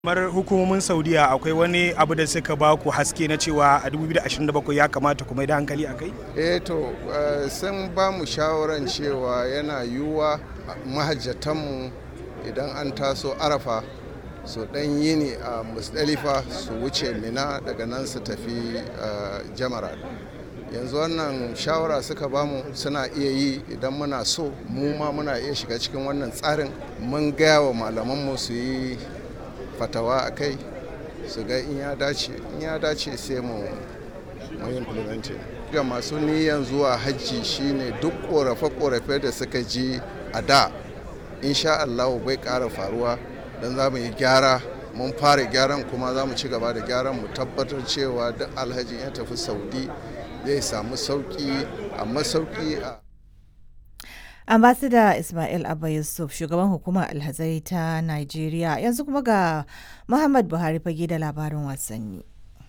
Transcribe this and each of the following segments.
kamar hukumomin saudiya akwai wani abu da suka ba ku haske na cewa a 2027 ya kamata ku mai da hankali a kai eh to sun ba mu shawaran cewa yana yiwuwa mahajjatanmu idan an taso arafa su dan yini a musdalifa su wuce mina daga nan su tafi jamara yanzu wannan shawara suka bamu suna iya yi idan muna so mu ma muna iya shiga cikin wannan tsarin mun gaya wa malamanmu su yi fatawa a kai su ga in ya dace in ya dace sai mu mu implementing ga masu niyan zuwa hajji shine duk korafe-korafe da suka ji a da insha Allah bai ƙara faruwa don za mu yi gyara mun fara gyaran kuma za mu ci gaba da gyaran mu tabbatar cewa duk alhaji ya tafi saudi zai samu sauki a masauki a ambassador ismail abba yusuf shugaban hukumar alhazai ta nigeria yanzu kuma ga muhammad buhari fage da labarin wasanni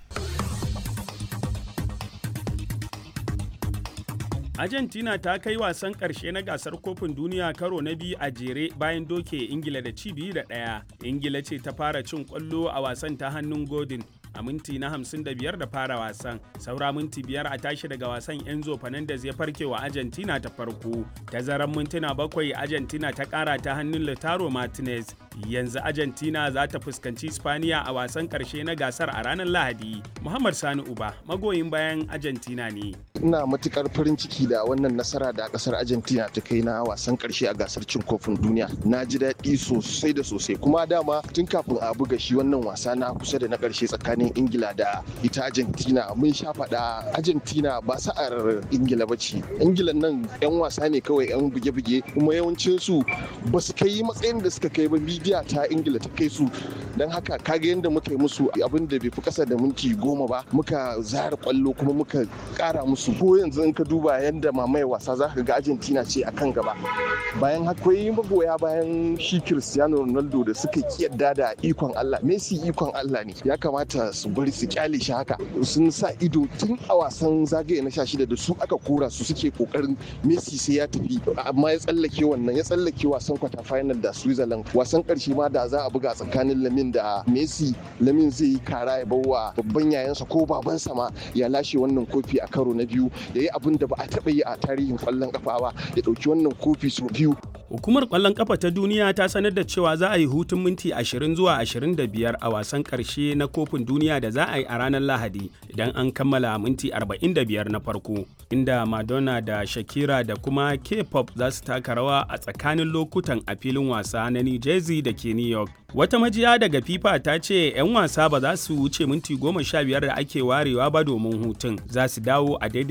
Argentina ta kai wasan ƙarshe na gasar kofin duniya karo na biyu a jere bayan doke Ingila da ci biyu da ɗaya. Ingila ce ta fara cin ƙwallo a wasan ta hannun Godin a minti na 55 da fara wasan. Saura minti biyar a tashi daga wasan Enzo Fernandez ya farke wa Argentina ta farko. Tazaran mintuna bakwai Argentina ta ƙara ta hannun Lautaro Martinez. Yanzu Argentina za ta fuskanci Spaniya a wasan ƙarshe na gasar a ranar Lahadi. Muhammad Sani Uba magoyin bayan Argentina ne. Ina matukar farin ciki da wannan nasara da kasar Argentina ta kai na wasan ƙarshe a gasar cin kofin duniya. Na ji daɗi sosai da sosai kuma dama tun kafin a buga shi wannan wasa na kusa da na ƙarshe tsakanin tsakanin ingila da ita argentina mun sha faɗa argentina ba sa'ar ingila ba ce ingila nan yan wasa ne kawai yan buge-buge kuma yawancin su ba su kai matsayin da suka kai ba midiya ta ingila ta kai su don haka kaga yadda muka yi musu abin da bai fi kasa da minti goma ba muka zara kwallo kuma muka kara musu ko yanzu in ka duba yadda mamaye wasa za ka ga argentina ce akan gaba bayan akwai magoya bayan shi cristiano ronaldo da suka kiyarda da ikon allah messi ikon allah ne ya kamata su bari su kyale shi haka sun sa ido tun a wasan zagaye na sha shida da su aka kora su suke kokarin messi sai ya tafi amma ya tsallake wannan ya tsallake wasan kwata final da switzerland wasan karshe ma da za a buga tsakanin lamin da messi lamin zai yi kara ya bawa babban yayansa ko babansa ma ya lashe wannan kofi a karo na biyu ya yi abin da ba a taɓa yi a tarihin kwallon kafa ba ya ɗauki wannan kofi sau biyu Hukumar ƙwallon ƙafa ta duniya ta sanar da cewa za a yi hutun minti 20 zuwa 25 a wasan ƙarshe na kofin duniya da za a yi a ranar Lahadi idan an kammala minti 45 na farko, inda Madonna da Shakira da kuma K-pop za su taka rawa a tsakanin lokutan a filin wasa na New Jersey da ke New York. Wata majiya daga FIFA ta ce 'yan wasa ba za su wuce minti 15 da ake warewa ba domin hutun, za su dawo a daidai